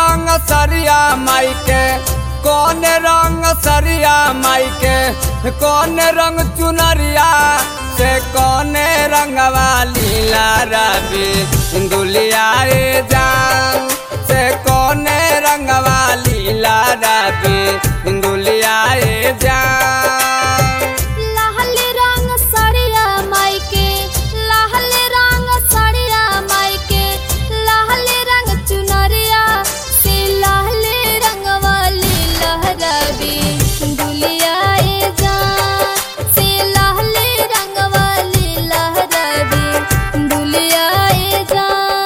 रंग सरिया माई के कौन रंग सरिया माई के कौन रंग चुनरिया से कौन रंगवा लीला रवि दुलिया जान से कौन रंगवा लीला रवि दुलिया जान लाल रंग सड़िया माई के लाल रंग सड़िया माई के लाल रंग चुनरिया से लाल रंग वाली लहराबी दुलिया ए जान से लाल रंग वाली लहराबी दुलिया ए जान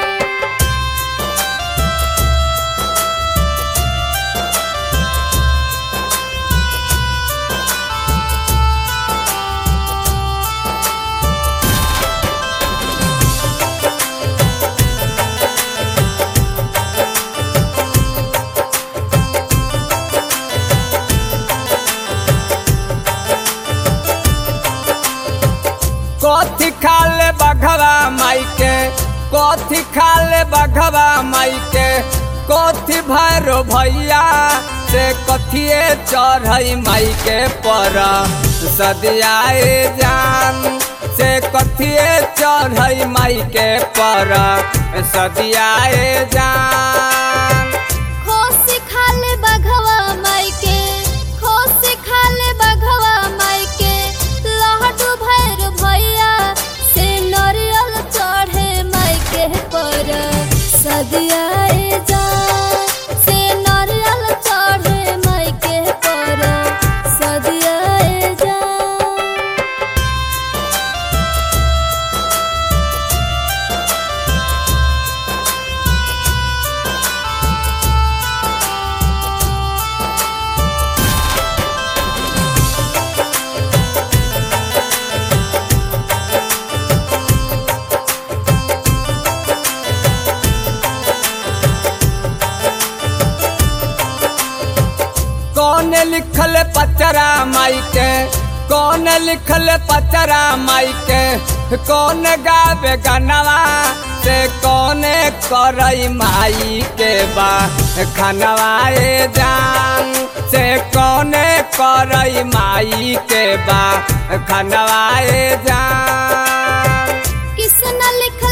कथी खाले बघवा माई के कथी खाले बघवा माई के कथी भैरो भैया से कथिए चढ़ई माई के पर सदियाए जान से कथिए चढ़ई माई के पर सदियाए जान खोसी खाले बघवा माई के खोसी खाले बघवा माई के लहडू भैर भैया से नरियल चढ़े माई के पर सदियाए जान से नरियल चढ़े माई के पर सदियाए जान कौन लिखल पचरा माई के कौन लिखल पचरा माई के कौन गावे गनवा से कौन करई माई के बा खनवाए जान से कौन करई माई के बा खनवाए जान किसन लिख